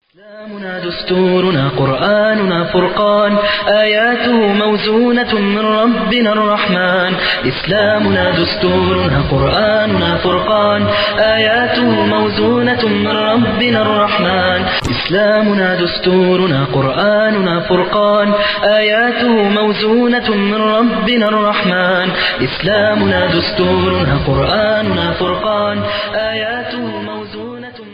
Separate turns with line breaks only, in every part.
إسلامنا دستورنا قرآننا فرقان آياته موزونة من ربنا الرحمن إسلامنا دستورنا قرآننا فرقان آياته موزونة من ربنا الرحمن إسلامنا دستورنا قرآننا فرقان آياته موزونة من ربنا الرحمن إسلامنا دستورنا قرآننا فرقان آياته موزونة من ربنا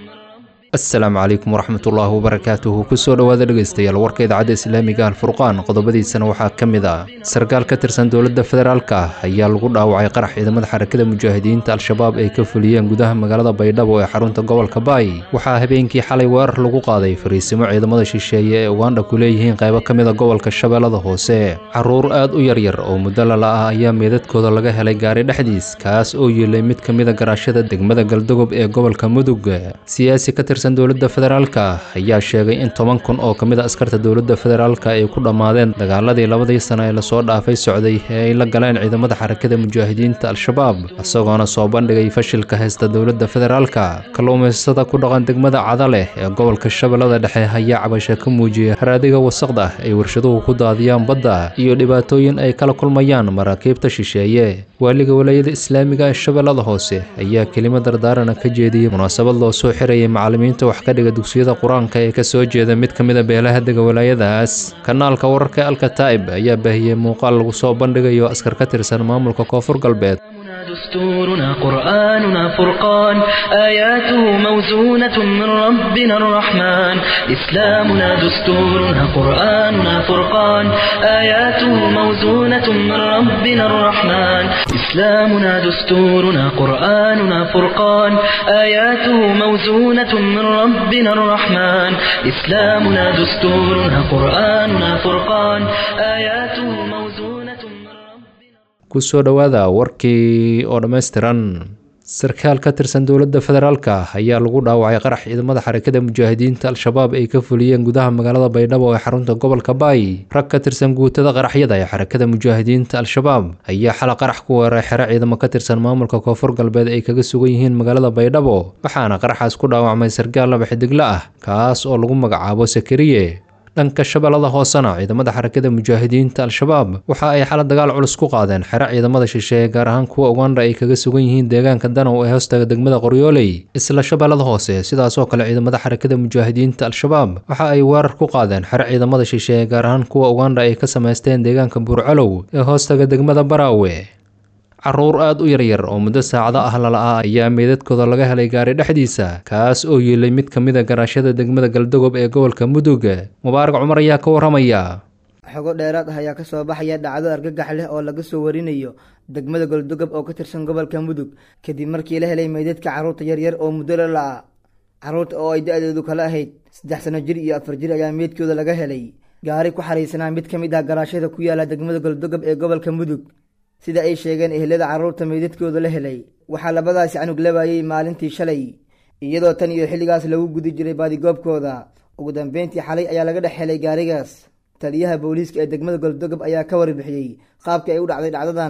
asalaamu calaykum waraxmatullaahi wabarakaatuhu kusoo dhowaada dhegaystayaal warka idaacadda islaamiga alfurqaan qodobadiisana waxaa ka mid ah sarkaal ka tirsan dowladda federaalka ayaa lagu dhaawacay qarax ciidamada xarakada mujaahidiinta al-shabaab ay ka fuliyeen gudaha magaalada baydhabo ee xarunta gobolka baay waxaa habeenkii xalay weerar lagu qaaday fariisimo ciidamada shisheeye ee ugandha ku leeyihiin qaybo ka mid a gobolka shabeellada hoose caruur aad u yaryar oo muddo lala ah ayaa meedadkooda laga helay gaari dhexdiis kaas oo yeelay mid ka mid a garaashada degmada galdogob ee gobolka mudug siyaasi ka tirsan dowladda federaalka ayaa sheegay in toban kun oo ka mid a askarta dowladda federaalka ay ku dhammaadeen dagaaladii labadii sano ee lasoo dhaafay socday ee ay la galeen ciidamada xarakada mujaahidiinta al-shabaab isagoona soo bandhigay fashilka haysta dowladda federaalka kalluumaystada ku dhaqan degmada cadaleh ee gobolka shabeellada dhexe ayaa cabasha ka muujiyay haraadiga wasaqda ay warshaduhu ku daadiyaan badda iyo dhibaatooyin ay kala kulmayaan maraakiibta shisheeye waaliga walaayada islaamiga ee shabeellada hoose ayaa kelimo dardaarana ka jeediyey munaasabad loo soo xirayay macallimiinta wax ka dhiga dugsiyada qur-aanka ee kasoo jeeda mid ka mid a beelaha dega walaayadaas kanaalka wararka alkataa'ib ayaa baahiyey muuqaal lagu soo bandhigayo askar ka tirsan maamulka koonfur galbeed
إسلامنا دستورنا قرآننا فرقان آياته موزونة من ربنا الرحمن إسلامنا دستورنا قرآننا فرقان آياته موزونة من ربنا الرحمن إسلامنا دستورنا قرآننا فرقان آياته موزونة من ربنا الرحمن إسلامنا دستورنا قرآننا فرقان آياته موزونة من ربنا
kusoo dhowaada warkii oo dhammaystiran sarkaal ka tirsan dowladda federaalka ayaa lagu dhaawacay qarax ciidamada xarakada mujaahidiinta al-shabaab ay ka fuliyeen gudaha magaalada baydhabo ee xarunta gobolka baay rag ka tirsan guutada qaraxyada ee xarakada mujaahidiinta al-shabaab ayaa xala qarax ku weeray xero ciidamo ka tirsan maamulka koonfur galbeed ay kaga sugan yihiin magaalada baydhabo waxaana qaraxaas ku dhaawacmay sarkaal laba xidiglo ah kaas oo lagu magacaabo sakariye dhanka shabeellada hoosena ciidamada xarakada mujaahidiinta al-shabaab waxa ay xala dagaal culus ku qaadeen xero ciidamada shisheeye gaar ahaan kuwa ugandha ay kaga sugan yihiin deegaanka danow ee hoostaga degmada qoryooley isla shabeellada hoose sidaasoo kale ciidamada xarakada mujaahidiinta al-shabaab waxa ay weerar ku qaadeen xero ciidamada shisheeye gaar ahaan kuwa ugandha ay ka samaysteen deegaanka buurcalow ee hoostaga degmada baraawe caruur aad u yaryar oo muddo saacado ah lala-ah ayaa meedadkooda laga helay gaari dhexdiisa kaas oo yeelay mid ka mid a garaashada degmada galdogob ee gobolka mudug mubaarak cumar ayaa ka waramaya
xogo dheeraad ah ayaa ka soo baxaya dhacdo argagax leh oo laga soo warinayo degmada goldogob oo ka tirsan gobolka mudug kadib markii la helay meydadka carruurta yaryar oo muddo la la-a carruurta oo ay da-doodu kala ahayd saddex sano jir iyo afar jir ayaa meydkooda laga helay gaari ku xariisanaa mid ka mid ah garaashada ku yaala degmada goldogob ee gobolka mudug sida ay sheegeen ehlada carruurta meydadkooda la helay waxaa labadaasi canug labaayey maalintii shalay iyadoo tan iyo xilligaas lagu gudi jiray baadigoobkooda ugu dambeyntii xalay ayaa laga dhex helay gaarigaas taliyaha booliiska ee degmada goldogob ayaa ka warbixiyey qaabkii ay u dhacday dhacdadan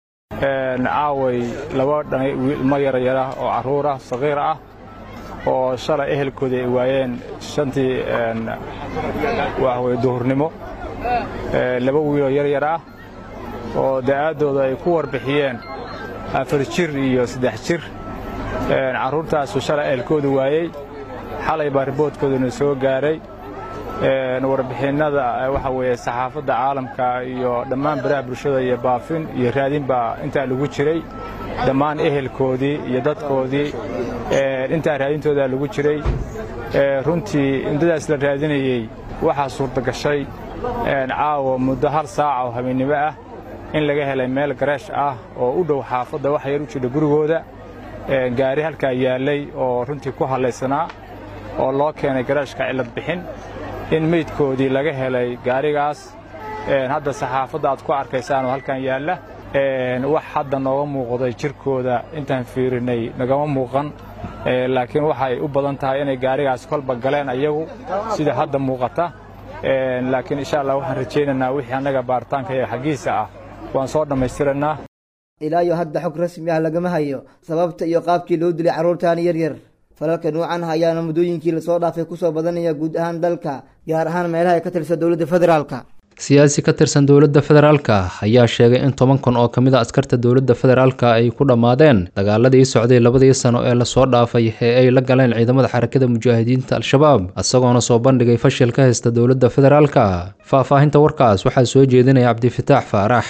caaway laba ilmo yaryar ah oo carruur ah saqiir ah oo shalay ehelkoodii ay waayeen shantii waxweye duhurnimo laba wiiloo yaryar ah oo da'aaddooda ay ku warbixiyeen afar jir iyo saddex jir carruurtaasu shalay ehelkooda waayey xalay baa riboodkooduna soo gaaray warbixinnada waxa weeye saxaafadda caalamka iyo dhammaan baraha bulshada iyo baafin iyo raadin baa intaa lagu jiray dhammaan ehelkoodii iyo dadkoodii intaa raadintoodaa lagu jiray runtii muddadaas la raadinayey waxaa suurtagashay caawa muddo hal saaca oo habeennimo ah in laga helay meel gareesh ah oo u dhow xaafadda wax yar u jidha gurigooda gaari halkaa yaallay oo runtii ku hallaysanaa oo loo keenay gareeshka cillad bixin in meydkoodii laga helay gaarigaas hadda saxaafadda aad ku arkaysaan oo halkan yaalla wax hadda nooga muuqday jirkooda intaan fiirinay nagama muuqan laakiin waxay u badan tahay inay gaarigaas kolba galeen ayagu sida hadda muuqata laakiin insha allah waxaan rajaynaynaa wixii annaga baaritaanka iyo xaggiisa ah waan soo dhammaystiraynaa
ilaa iyo hadda xog rasmi ah lagama hayo sababta iyo qaabkii loo dilay carruurtaani yaryar falalka nuucan ah ayaana muddooyinkii lasoo dhaafay kusoo badanaya guud ahaan dalka gaar ahaan meelaha ay ka tirsan dowladda federaalka
siyaasi ka tirsan dowladda federaalka ayaa sheegay in toban kun oo kamid a askarta dowladda federaalka ay ku dhammaadeen dagaaladii socday labadii sano ee lasoo dhaafay ee ay la galeen ciidamada xarakada mujaahidiinta al-shabaab isagoona soo bandhigay fashil ka haysta dowladda federaalka faahfaahinta warkaas waxaa soo jeedinaya cabdifataax faarax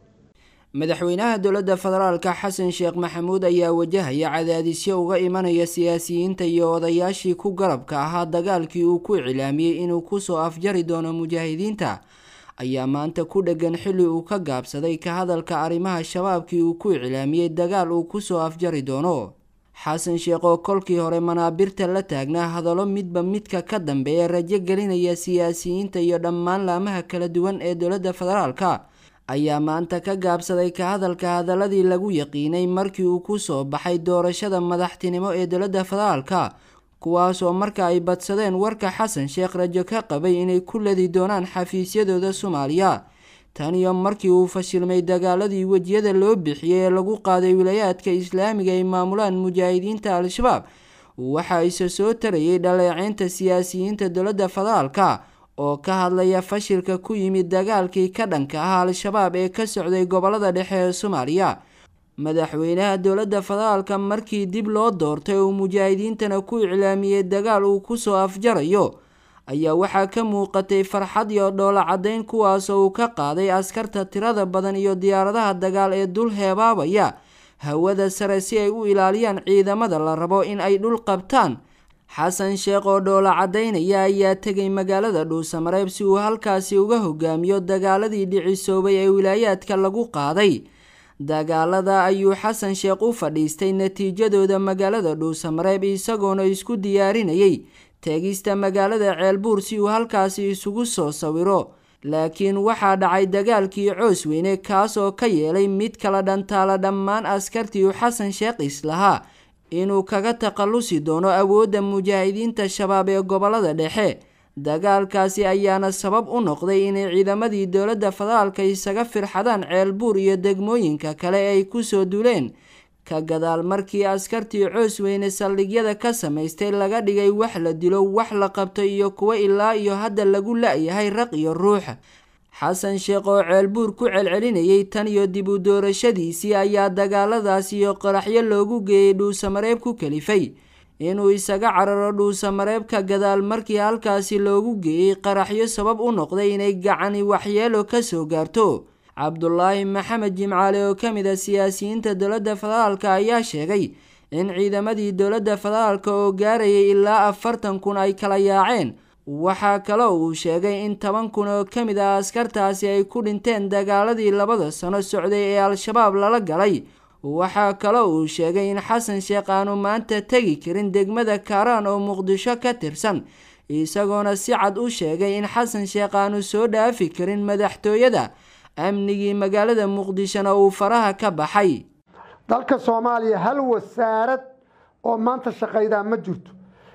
madaxweynaha dowladda federaalka xasan sheekh maxamuud ayaa wajahaya cadaadisyo uga imanaya siyaasiyiinta iyo odayaashii ku garabka ahaa dagaalkii uu ku iclaamiyey inuu kusoo afjari doono mujaahidiinta ayaa maanta ku dheggan xilli uu ka gaabsaday ka hadalka arrimaha shabaabkii uu ku iclaamiyey dagaal uu kusoo afjari doono xasan sheekh oo kolkii hore manaabirta la taagnaa hadallo midba midka ka dambeeya rajo gelinaya siyaasiyiinta iyo dhammaan laamaha kala duwan ee dowladda federaalka ayaa maanta ka gaabsaday ka hadalka hadaladii lagu yaqiinay markii uu kusoo baxay doorashada madaxtinimo ee dowladda federaalka kuwaasoo marka ay badsadeen warka xasan sheekh rajo ka qabay inay ku ladi doonaan xafiisyadooda soomaaliya tan iyo markii uu fashilmay dagaaladii wejiyada loo bixiyey ee lagu qaaday wilayaadka islaamiga ay maamulaan mujaahidiinta al-shabaab waxa ise soo tarayay dhaleeceynta siyaasiyiinta dowladda federaalka oo ka hadlaya fashilka ku yimid dagaalkii ka dhanka ah al-shabaab ee ka socday gobolada dhexe ee soomaaliya madaxweynaha dowladda federaalka markii dib loo doortay oo mujaahidiintana ku iclaamiyey dagaal uu kusoo afjarayo ayaa waxaa ka muuqatay farxad iyo dhoola caddayn kuwaasoo uu ka qaaday askarta tirada badan iyo diyaaradaha dagaal ee dul heebaabaya hawada sare si ay u ilaaliyaan ciidamada la rabo in ay dhul qabtaan xasan sheekh oo dhoola caddaynaya ayaa tegay magaalada dhuusamareeb si uu halkaasi uga hogaamiyo dagaaladii dhicisoobay ee wilaayaadka lagu qaaday dagaalada ayuu xasan sheekh u fadhiistay natiijadooda magaalada dhuusamareeb isagoona isku diyaarinayay teegista magaalada ceelbuur si uu halkaasi isugu soo sawiro laakiin waxaa dhacay dagaalkii coos weyne kaas oo ka yeelay mid kala dhantaala dhammaan askartii uu xasan sheekh islahaa inuu kaga takhallusi doono awoodda mujaahidiinta shabaab ee gobolada dhexe dagaalkaasi ayaana sabab u noqday inay ciidamadii dowladda federaalka isaga firxadaan ceelbuur iyo degmooyinka kale ay kusoo duleen ka gadaal markii askartii coos weyne saldhigyada ka samaystay laga dhigay wax la dilo wax la qabto iyo kuwo ilaa iyo hadda lagu la-yahay raq iyo ruux xasan sheekh oo ceelbuur ku celcelinayay tan iyo dib u doorashadiisii ayaa dagaaladaas iyo qaraxyo loogu geeyey dhuusamareeb ku kalifay inuu isaga cararo dhuusamareeb ka gadaal markii halkaasi loogu geeyey qaraxyo sabab u noqday inay gacani waxyeelo kasoo gaarto cabdulaahi maxamed jimcaale oo ka mid a siyaasiyiinta dowladda federaalka ayaa sheegay in ciidamadii dowladda federaalka oo gaarayay ilaa afartan kun ay kala yaaceen waxaa kaloo uu sheegay in toban kun oo ka mid ah askartaasi ay ku dhinteen dagaaladii labada sano socday ee al-shabaab lala galay waxaa kaloo uu sheegay in xasan sheekh aanu maanta tegi karin degmada kaaraan oo muqdisho ka tirsan isagoona si cad u sheegay in xasan sheekh aanu soo dhaafi karin madaxtooyada amnigii magaalada muqdishona uu faraha ka baxay
dalka soomaaliya hal wasaarad oo maanta shaqaydaa ma jirto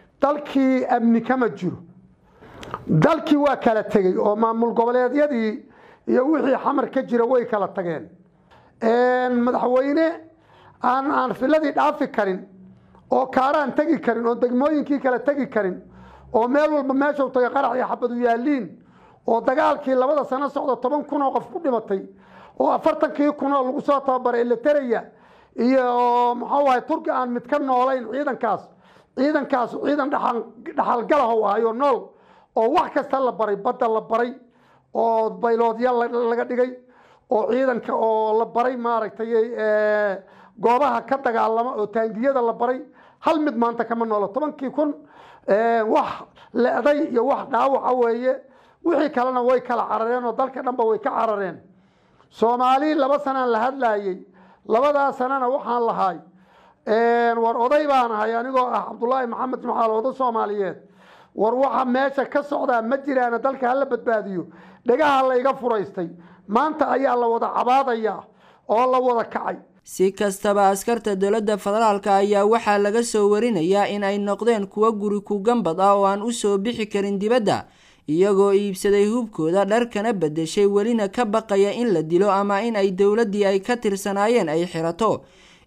dalkii amni kama jiro dalkii waa kala tegey oo maamul goboleedyadii iyo wixii xamar ka jira way kala tageen madaxweyne aan aan filadii dhaafi karin oo kaaraan tegi karin oo degmooyinkii kala tegi karin oo meel walba meeshau tagay qarax iyo xabadu yaaliin oo dagaalkii labada sano socda toban kun oo qof ku dhimatay oo afartankii kun oo lagu soo tababaray eleteraya iyo muxuu ahay turki aan mid ka noolayn ciidankaas ciidankaas ciidan dhaxalgalahow ahayo nool oo wax kasta la baray badda la baray oo bayloodya laga dhigay oo ciidanka oo la baray maaragtay goobaha ka dagaalama oo taangiyada la baray hal mid maanta kama noolo tobankii kun wax le-day iyo wax dhaawaca weeye wixii kalena way kala carareen oo dalka dhanba way ka carareen soomaali laba sanaan la hadlaayey labadaa sanana waxaan lahay war oday baan ahay anigoo ah cabdulaahi maxamed jimcaal oday soomaaliyeed war waxa meesha ka socdaa ma jiraana dalka hala badbaadiyo dhegaha layga furaystay maanta ayaa la wada cabaadaya oo la wada kacay
si kastaba askarta dowladda federaalka ayaa waxaa laga soo warinayaa in ay noqdeen kuwo guri ku gambad ah oo aan u soo bixi karin dibadda iyagoo iibsaday hubkooda dharkana beddeshay welina ka baqaya in la dilo ama in ay dowladdii ay ka tirsanaayeen ay xirato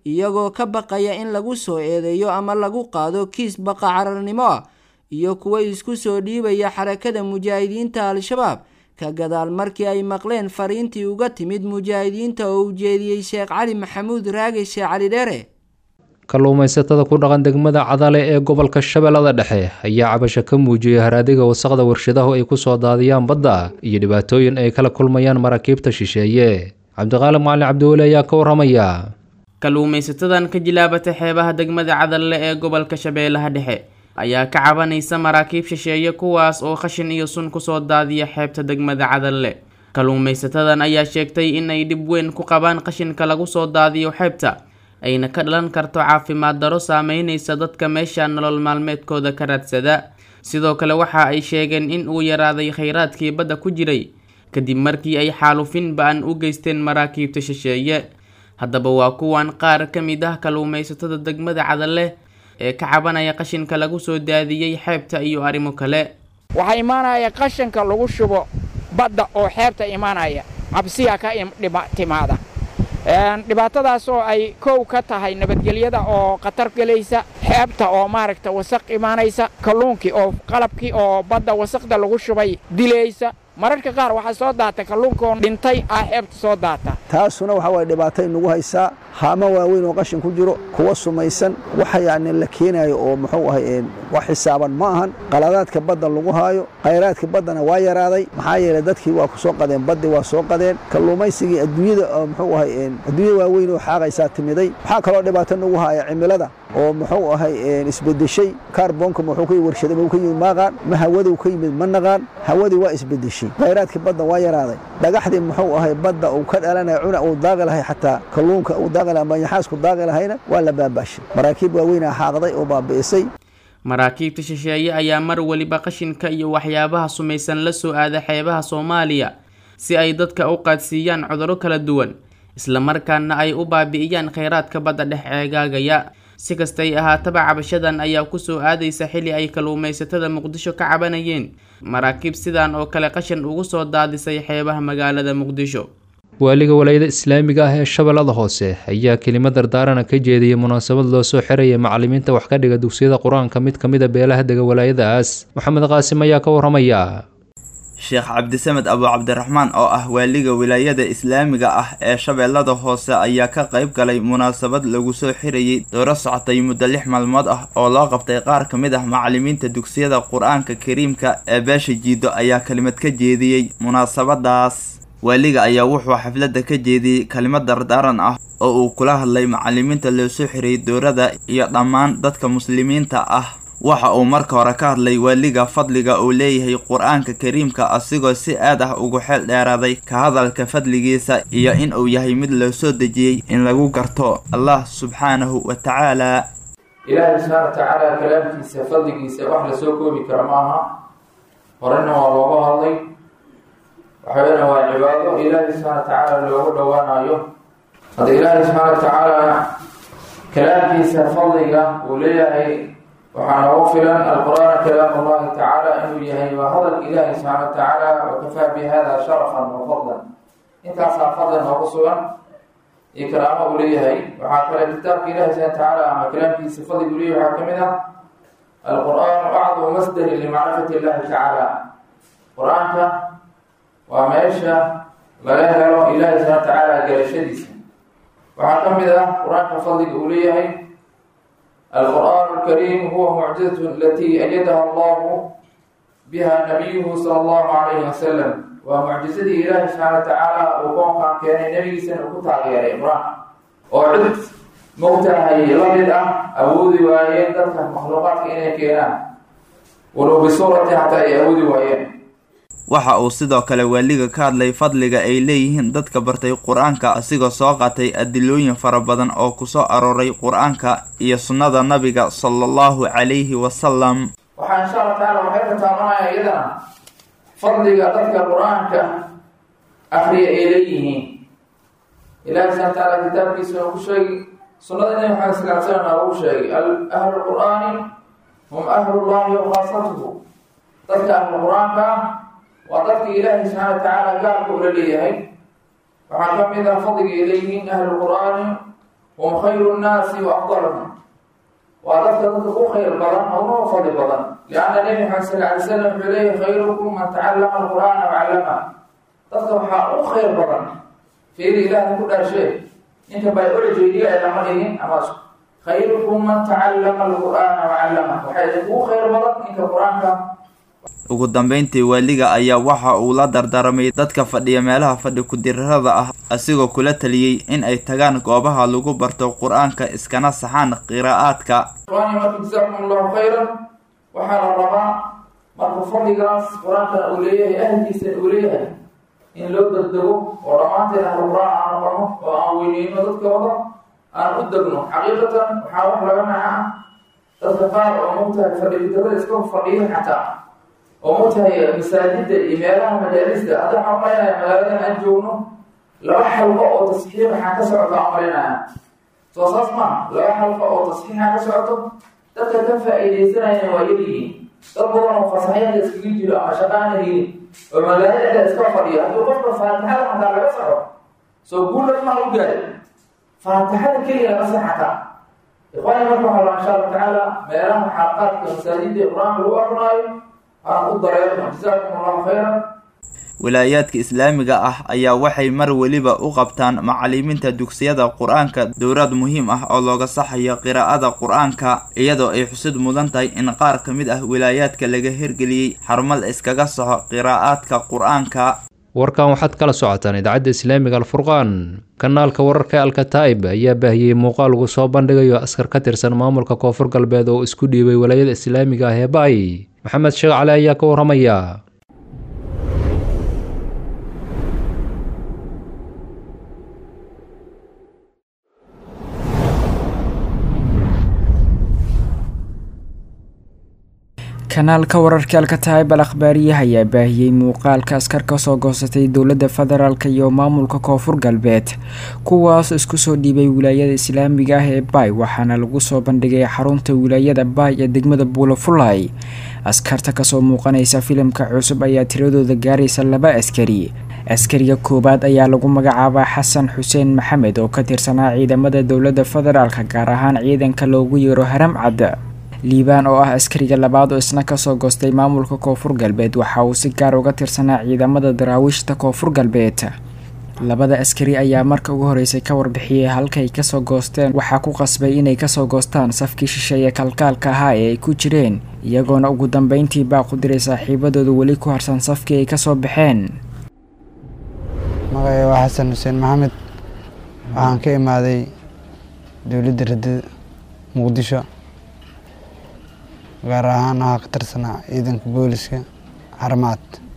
iyagoo ka baqaya in lagu soo eedeeyo ama lagu qaado kiis baqa cararnimo ah iyo kuwa isku soo dhiibaya xarakada mujaahidiinta al-shabaab ka gadaal markii ay maqleen fariintii uga timid mujaahidiinta oo ujeediyey sheekh cali maxamuud raage sheekh cali dheere
kalluumaysatada ku dhaqan degmada cadale ee gobolka shabeellada dhexe ayaa cabasho ka muujiyey haraadiga wasaqda warshadahu ay kusoo daadiyaan badda iyo dhibaatooyin ay kala kulmayaan maraakiibta shisheeye cabdiqaali macalin cabdiweli ayaa ka waramaya
kalluumaysatadan ka jilaabata xeebaha degmada cadalle ee gobolka shabeellaha dhexe ayaa ka cabanaysa maraakiib shisheeye kuwaas oo khashin iyo sun kusoo daadiya xeebta degmada cadalle kalluumaysatadan ayaa sheegtay in ay dhib weyn ku qabaan qashinka lagu soo daadiyo xeebta ayna ka dhalan karto caafimaad daro saameynaysa dadka meesha nolol maalmeedkooda ka raadsada sidoo kale waxa ay sheegeen in uu yaraaday khayraadkii badda ku jiray kadib markii ay xaalufin ba-an u geysteen maraakiibta shisheeye haddaba waa kuwan qaar ka mid ah kalluumaysatada degmada cadalle ee ka cabanaya qashinka lagu soo daadiyey xeebta iyo arrimo kale
waxaa imaanaya qashinka lagu shubo badda oo xeebta imaanaya cabsiya ka timaada dhibaatadaas oo ay kow ka tahay nabadgelyada oo khatar gelaysa xeebta oo maaragta wasaq imaanaysa kalluunkii oo qalabkii oo badda wasaqda lagu shubay dilaysa mararka qaar waxaa soo daata kalluunkaoo dhintay ah xeebta soo daata
taasuna waxaa waye dhibaatay nagu haysaa haamo waaweyn oo qashin ku jiro kuwa sumaysan waxa yacni la keenaayo oo muxuu ahay wax xisaaban ma ahan qaladaadka badda lagu haayo khayraadka baddana waa yaraaday maxaa yeelay dadkii waa ku soo qadeen baddii waa soo qadeen kalluumaysigii adduunyada oo muxuu ahay adduunya waaweyn oo xaaqaysaa timiday waxaa kaloo dhibaato nagu haya cimilada oo muxuu ahay isbedeshay kaarboonka muxuu ka warshada muu ka yimid maaqaan ma hawaduu ka yimid ma naqaan hawadii waa isbedeshay khayraadkii badda waa yaraaday dhagaxdii muxuu ahay badda uu ka dhalanaya cuna uu daaqi lahay xataa kalluunka uu daaqi lahay manyaxaasku daaqi lahayna waa la baabaashay maraakiib waaweynaa xaaqday oo baabi'isay
maraakiibta shisheeye ayaa mar weliba qashinka iyo waxyaabaha sumaysan la soo aada xeebaha soomaaliya si ay dadka u qaadsiiyaan cudurro kala duwan islamarkaana ay u baabi'iyaan khayraadka badda dhex ceegaagaya si kastay ahaataba cabashadan ayaa kusoo aadaysa xili ay kalluumaysatada muqdisho ka cabanayeen maraakiib sidan oo kale qashin ugu soo daadisay xeebaha magaalada muqdisho
waaliga walaayada islaamiga ah ee shabeellada hoose ayaa kelimo dardaarana ka jeediyey munaasabad loo soo xiraya macalimiinta wax ka dhiga dugsiyada qur-aanka mid ka mid a beelaha dega walaayadaas maxamed qaasim ayaa ka waramaya
sheekh cabdisamed abu cabdiraxmaan oo ah waaliga wilaayada islaamiga ah ee shabeellada hoose ayaa ka qayb galay munaasabad lagu soo xirayay dooro socotay muddo lix maalmood ah oo loo qabtay qaar ka mid ah macalimiinta dugsiyada qur-aanka kariimka ee beesha jiido ayaa kelimad ka jeediyey munaasabadaas waaliga ayaa wuxuu xafladda ka jeediyey kelimad dardaaran ah oo uu kula hadlay macalimiinta loo soo xirayay doorada iyo dhammaan dadka muslimiinta ah waxa uu marka hore ka hadlay waaliga fadliga uu leeyahay qur-aanka kariimka asigoo si aad ah ugu xeel dheeraaday ka hadalka fadligiisa iyo in uu yahay mid loo soo dejiyey in lagu garto allah subxaanahu wa tacaala
ilaahay subxaana wa tacaala kalaamkiisa fadligiisa wax lasoo koobi kara ma aha horena waa looga hadlay waxaweyna waa cibaado ilaahay subxaana wa tacaala loogu dhowaanayo hadda ilaahay subxaana wa tacaala kalaamkiisa fadliga uu leeyahay waxaa noogu filan alqur'aana kalaam allahi tacaala inuu yahay waa hadalka ilaahi subxaana wa tacaala wakafaa bi hada sharafan wa fadlan intaasaa fadlan noogu sugan iyo karaamo uu leeyahay waxaa kale kitaabka ilahi subxana wa tacaala ama kalaamkiisa fadliga uu leeyahay waxaa kamid ah alqur'aanu acdamu masdarin limacrifati illahi tacaala qur-aanka waa meesha laga helo ilahi subxana wa tacaala garashadiisa waxaa kamid ah qur-aanka fadliga uu leeyahay القرآن الكريم هو معجزة التي أيدها الله بها نبيه صلى الله عليه وسلم ومعجزة إله سبحانه وتعالى وكون كان كان نبي سنة كتاب يا إبراهيم وعد موتها هي لمد أبودي وأيين ذاتك مخلوقات إني كينا ولو بصورة حتى أبودي وأيين
waxa uu sidoo kale waaliga ka hadlay fadliga ay leeyihiin dadka bartay qur-aanka asigoo soo qaatay adilooyin fara badan oo kusoo arooray qur-aanka iyo sunnada nabiga sala allahu calayhi wasalam
waxaa insha allah tacaala waxay ka taabanaya iyadana fadliga dadka qur-aanka akriya ay leeyihiin ilahi subxana watacaala kitaabkiisa noogu sheegi sunnada nabi maxamed sal l slam noogu sheegay ahlu qur'aani hum ahlullahi wa khaasatuhu dadka ahlu qur-aanka waa dadka ilaahay subxaana wa tacaala gaalka ula leeyahay waxaa ka mid ah fadliga ay leeyihiin ahlu qur'aani hum khayru nnaasi wa afdaluhum waa dadka dadka u khayr badan oo noo fadli badan lianna nebi maxamed sal alay slam wuxuu leeyahy khayrukum man tacallama alqur'aana wacallama dadka waxaa u khayr badan fiiri ilaahay ku dhaashee ninka biology ay lama dhigin ama khayrukum man tacallama alqur'aana wacallama waxaa idinkugu khayr badan ninka qur-aanka
ugu dambeyntii waaliga ayaa waxa uu la dardaarmay dadka fadhiya meelaha fadhi ku-dirarada ah asigoo kula taliyey in ay tagaan goobaha lagu barto qur-aanka iskana saxaan qiraa'aadka
ikhwaani marka jasaakum allahu khayran waxaa la rabaa marka fadligaas qur-aankana uu leeyahay ahlkiisana uu leeyahay in loo degdego oo dhammaanteen ahlu qur-aan aan noqono oo aan weyneyno dadkooda aan u degno xaqiiqatan waxaa wax laga naca dadka qaar oo mugtahay fadhi ku-dirada iska fadhiya xataa oo mugtahay masaajida iyo meelaha majaalista hadda waxaan umalaynaya magaaladan aan joogno laba xalqo oo tasxiix waxaa ka socota aan umalaynaya soo saas maaha laba xalqo oo tasxiixa ka socoto dadka ka faa-iideysanayana waa yaryihiin dad badan oo fasaxyada iskaga jiro ama shaqaana helin oo magaalada dhexda iska fadhiya haddii qofka faatixada xataa laga soco soo guulas maa u gaaray faatixada keliya laga sax xataa ikhwaani marka waxaa la insha allahu tacaala meelaha xalqaadka masaajida ee qur-aanka lagu aqrinaayo aan u dareerno jasaakum allahu khayran
wilaayaadka islaamiga ah ayaa waxay mar weliba u qabtaan macalimiinta dugsiyada qur-aanka dowraad muhiim ah oo looga saxayo qiraa'ada qur-aanka iyadoo ay xusid mudan tahay in qaar ka mid ah wilaayaadka laga hirgeliyey xarumo la iskaga saxo qiraa'aadka qur-aanka
warkan waxaad kala socotaan idaacadda islaamiga alfurqaan kanaalka wararka alkataa'ib ayaa baahiyey muuqaal lagu soo bandhigayo askar ka tirsan maamulka koonfur galbeed oo isku dhiibay walaayada islaamiga ah ee ba'ay maxamed sheekh cali ayaa ka warramaya
kanaalka wararka alkataayib al akhbaariyaha ayaa baahiyey muuqaalka askar kasoo goosatay dowladda federaalk iyo maamulka koonfur galbeed kuwaas isku soo dhiibay wilaayada islaamiga ah ee baay waxaana lagu soo bandhigay xarunta wilaayada baay ee degmada buulafulay askarta kasoo muuqanaysa filimka cusub ayaa tiradooda gaaraysa laba askari askariga koowaad ayaa lagu magacaabaa xasan xuseen maxamed oo ka tirsanaa ciidamada dowladda federaalk gaar ahaan ciidanka loogu yeero haram cad liibaan oo ah askariga labaad oo isna kasoo goostay maamulka koonfur galbeed waxa uu si gaar uga tirsanaa ciidamada daraawiishta koonfur galbeed labada askari ayaa marka ugu horeysay ka warbixiyey halkay kasoo goosteen waxaa ku qasbay inay kasoo goostaan safkii shisheeye kalkaalka ahaa ee ay ku jireen iyagoona ugu dambeyntii baa ku diray saaxiibadooda weli ku harsan safkii ay kasoo baxeen
magacay waa xasan xuseen maxamed waxaan ka imaaday dowladda radada muqdisho gaar ahaan waxaa ka tirsanaa ciidanka booliska xarmaad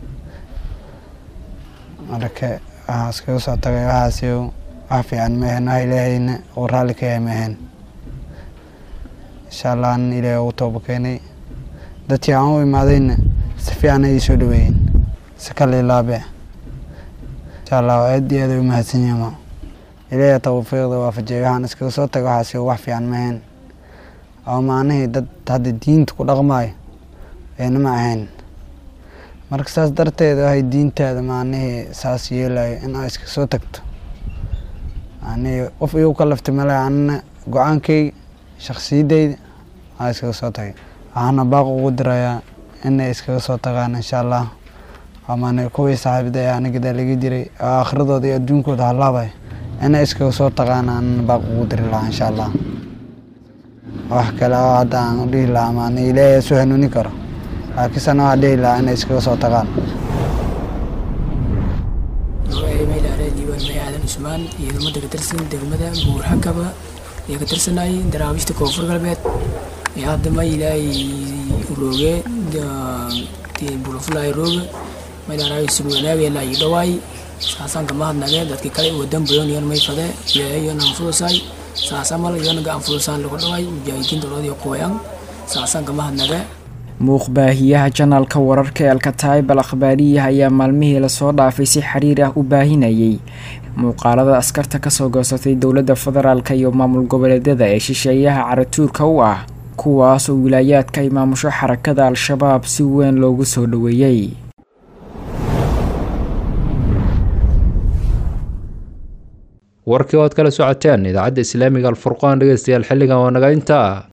marka waxaa iskaga soo tagay waxaasi wax fiican maahen wax ilaahayna uu raalli ka yahay maahen insha allah anan ilaahay ugu tooba keenay dadkii aan u imaadayna si fiican ayay soo dhaweeyeen si kale ilaabe insha allah aad iyo aad ay u mahadsan yihiin ilaahay tawfiiqda waafajiyay waxaan iskaga soo tagay waxaasi wax fiican maahen oo macnihii dad hadda diinta ku dhaqmaayo ayna ma ahayn marka saas darteed waxay diintaada macnihii saas yeelayo in aa iska soo tagto macnihii qof igu ka laftay male anna go-aankayga shaksiyadeyda aa iskaga soo tagay waxaana baaq ugu dirayaa inay iskaga soo tagaan insha allah amane kuwii saaxiibada ee anigadaa laga jiray oo aakhiradooda iyo adduunkooda halaabay inay iskaga soo tagaan aanna baaq ugu diri lahaa insha allah wax kale oo hadda aan dhihi lahaa maana ilaahay soo hanuuni karo laakiinse waxaa dhihi lahaa inay iskaga soo tagaan
aadan cusmaan ciidamada ka tirsan degmada buurxakaba ee ka tirsanayay daraawiishta koonfur galbeed ee haddama ilaahay rooge bulafulay rooge maydhaaraay sib wanaagela ii dhawaay saasaan kama hadnage dadki kale wadan badan yon may fade ilaahay yon anfudusay saasamal yon ga anfudusaan lagu dhawaay mujaahidiin dowladii qooyan saasaan kama hadnage
muuqbaahiyaha janaalka wararka ee alkataayib al akhbaariyaha ayaa maalmihii lasoo dhaafay si xiriir ah u baahinayay muuqaalada askarta kasoo goosatay dowladda federaalk iyo maamul goboleedyada ee shisheeyaha caratuurka u ah kuwaasoo wilaayaadka ay maamusho xarakada al-shabaab si weyn loogu soo dhoweeyey
warkii ood kala socoteen idaacadda islaamiga alfurqaan dhegeystayaal xilligan waa naga intaa